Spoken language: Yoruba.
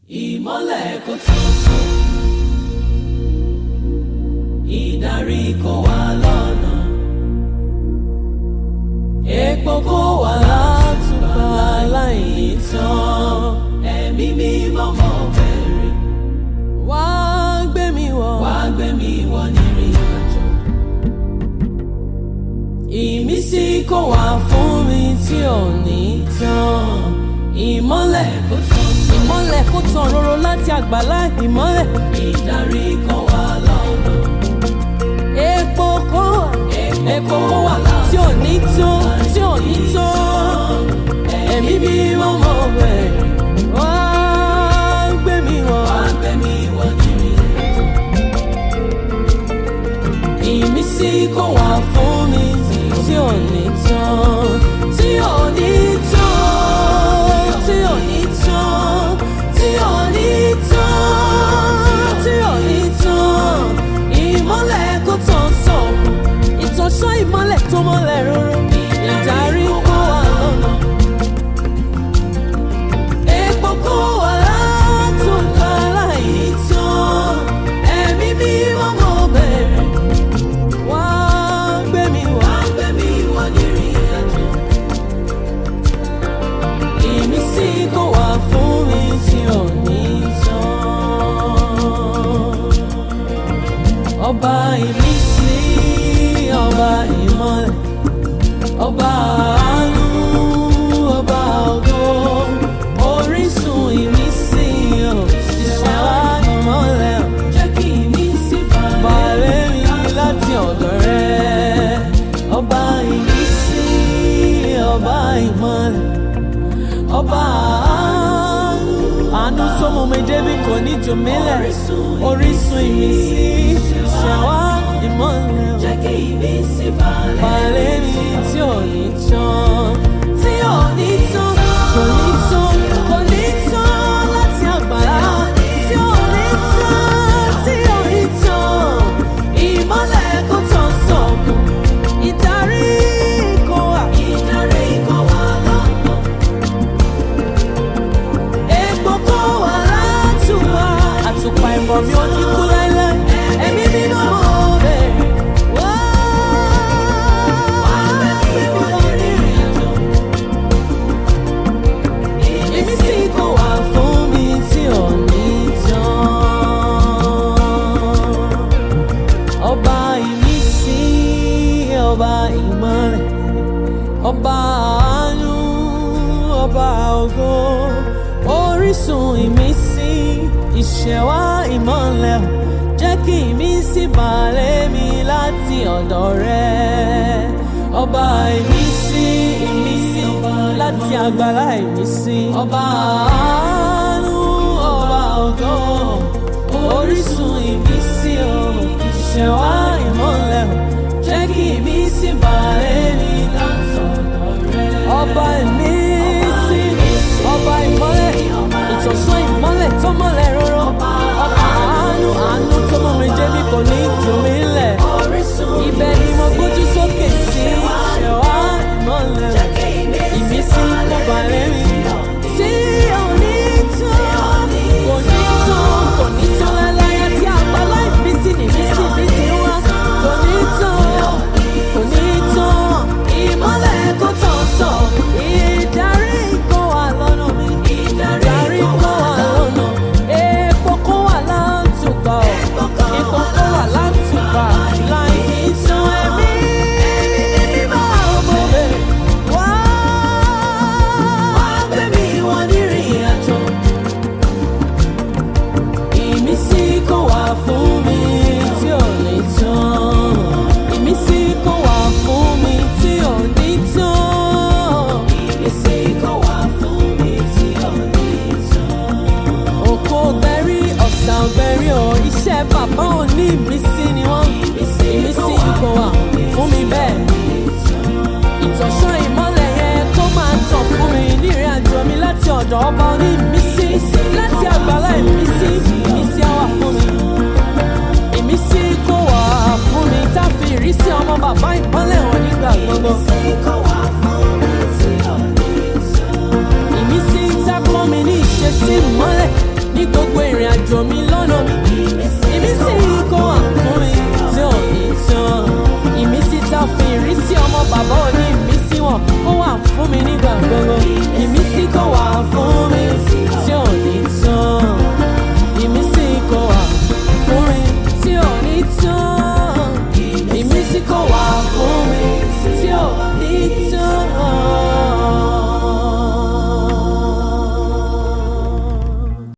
ìmọ́lẹ̀ kò tó sùn ìdarí kò wá lọ́nà epo kò wá látùbà láìní tán ẹ̀mí mímọ́ mọ́ bẹ̀rẹ̀ wá gbé mi wọ̀ wá gbé mi wọ̀ nírìn àjò ìmísí kò wá fún mi tí ò ní tán ìmọ́lẹ̀ kò tán ìmọ́lẹ̀ kò tán roro láti àgbàlá ìmọ́lẹ̀ ìdarí kò wá lọ́nà epo kò wá epo kò wá tí ò ní tán tí ò ní tán ẹ̀mí bí wọ́n mọ̀ bẹ̀rẹ̀ wá gbé mi wọ̀ wá gbé mi wọ̀ nírìn àjò ìmísí kò wá fún mi tí ò ní tán tí ò ní tán tí ò ní tán tí ò ní tán tí ò ní tán ìmọ́lẹ̀ kò tán sọ̀kù ìtọ́sọ́ ìmọ́lẹ̀ tó mọ́lẹ̀ róró ìdarí kó wà lọ́nà epo kó wà látòkà láì tán ẹ̀mí bí wọ́n mọ̀ bẹ̀rẹ̀ wá gbé mi wá gbé mi wá nírìn àjò ìmísí kò wá fún mi tí ò ní tán ọba ìmísí ọba ìmọ́lẹ̀ ọba àánú ọba ògo orísun ìmísí ò ìṣẹ̀wá ìmọ́lẹ̀ ò jẹ́ kí ìmísí balẹ̀ mi láti ọ̀dọ̀ rẹ ọba ìmísí ọba ìmọ́lẹ̀ ọba àánú àánú tó mú mi débi kò ní jù mí lẹ̀ orísun ìmísí ìṣẹ̀wá ìmọ́lẹ̀ ò Jẹ́ kí ìmísí balẹ̀ balẹ̀ mi tí ò ní tán tí ò ní tán kò ní tán kò ní tán láti àgbàlá tí ò ní tán tí ò ní tán ìmọ́lẹ̀ kò tán sọ̀kù ìdarí kò wà ìdarí kò wá lọ́nà. epo kò wà látùwà àtùpà ìmọ̀ mi ò ní kú láéláé ẹ̀mí nínú mo bẹ̀rẹ̀ wá. Ìmísí kò wá fún mi tí ò ní tán. Ọba ìmísí, ọba ìmọ̀lẹ̀, ọba àánú, ọba ògo, orísun ìmísí, ìṣẹ̀wá ìmọ̀lẹ̀, jẹ́ kí ìmísí balẹ̀ mi láti ọ̀dọ̀ rẹ. Ọba ìmísí, ìmísí, láti àgbàlá ìmísí. Ọba àánú, ọba ògo, orísun ìmísí, o, ìṣẹ̀wá ìmọ̀lẹ̀, jẹ́ kí ìmísí balẹ̀ mi láti ọ̀dọ̀ rẹ. Ọba ìmísí, ọba ìmọ́lẹ̀, ìtọ̀sán ìmọ́lẹ̀ tó mọ́lẹ̀ róró. Ọba àánú, àánú tó mọ́ mi jẹ́ bí kò ní jù mí lẹ̀. Orísun Ibẹ̀ ni mo gbójú sókè sí ṣẹ̀wá ìmọ́lẹ̀. Jẹ́ kí Ìmísí kò balẹ̀ mi. Tí ò ní tán, kò ní tán, kò ní tán láláyà tí àgbàlá ìmísí ní ìmísí mi ti wá. Kò ní tán, kò ní tán, ìmọ́lẹ̀ kò tán sọ. Ìdarí kò wà lọ́nà mi. Ìdarí kò wà lọ́nà. Epo kò wà látùpà ọ̀. Epo kò wà látùpà láì ní tán ẹ̀mí mímọ́ ọmọ bẹ̀rẹ̀ wá. wá gbé mi wọ nírìn àjò. Ìmísí kò wá fún mi tí ò ní tán. Ìmísí kò wá fún mi tí ò ní tán. Ìmísí kò wá fún mi tí ò ní tán. Òkò gbẹ̀rí ọ̀sà gbẹ̀rí o, iṣẹ́ bàbá ò ní ìmísí ni wọ́n. Ìmísí kò wá fún mi bẹ́ẹ̀. Ìtọ̀sán ìmọ́lẹ̀ yẹn kó máa tàn fún mi nírìn àjò mi láti ọ̀dọ̀ ọba oní ìmísí. Láti àgbàlá ìmísí, ìmísí á wà fún mi. Ìmísí kò wá fún mi tá a fi ìrísí ọmọ bàbá ìmọ́lẹ̀ hàn nígbà gbogbo. Ìmísí kò wá fún mi tí ò ní tán. Ìmísí tá a kọ́ mi ní ìṣesí ìmọ́lẹ̀ ní gbogbo ìrìn àjò mi lọ́nà mi ìmísí kó wà fún mi tí ò ní tán